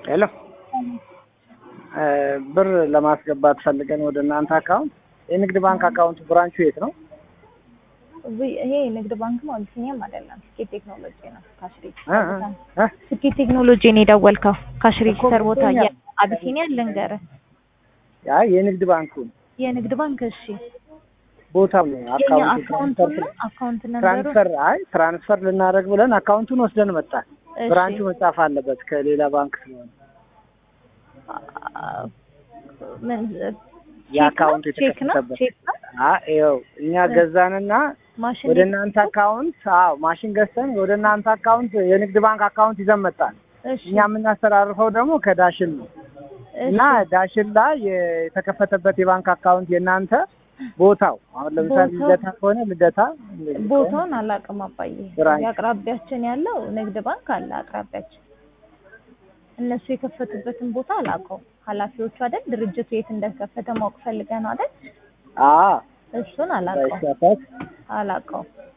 ሄሎ ብር ለማስገባት ፈልገን ወደ እናንተ አካውንት የንግድ ባንክ አካውንት ብራንቹ የት ነው? ዊ- ይሄ ንግድ ባንክ ነው፣ አቢሲኒያም አይደለም። ስኬት ቴክኖሎጂ ነው። ካሽ እ ሬጅስተር እ ቦታ እ ስኬት ቴክኖሎጂ ነው የደወልከው። ካሽ ሬጅስተር ቦታ ገብቶኛል። የአቢሲኒያ ልንገርህ፣ ያ የንግድ ባንኩ የንግድ ባንክ እሺ፣ ቦታው ነው የኛ አካውንት አካውንቱን ነው አካውንት ነበሩ። ትራንስፈር አይ ትራንስፈር ልናደርግ ብለን አካውንቱን ወስደን መጣን። እሺ። ብራንቹ መጻፍ አለበት ከሌላ ባንክ ስለሆነ አ- ምን የአካውንቱ ቼክ ነው የተከፈተበት ቼክ ነው አይ ይኸው እኛ ገዛንና ማሽን ወደ እናንተ አካውንት አዎ ማሽን ገዝተን ወደ እናንተ አካውንት የንግድ ባንክ አካውንት ይዘን መጣን። እሺ እኛ የምናስተላልፈው ደግሞ ከዳሽን ነው እና ዳሽን ላይ የተከፈተበት የባንክ አካውንት የእናንተ ቦታው አሁን ለምሳሌ ቦታው- ልደታ ከሆነ ልደታ እንደዚህ ከሆነ ቦታውን አላውቅም አባዬ። ብራንች። የአቅራቢያችን ያለው ንግድ ባንክ አለ አቅራቢያችን። እነሱ የከፈቱበትን ቦታ አላውቀውም። ኃላፊዎቹ አይደል ድርጅቱ የት እንደከፈተ ማወቅ ፈልገህ ነው አይደል? አዎ እሱን አላውቀውም ሳይሳሳት አላውቀውም።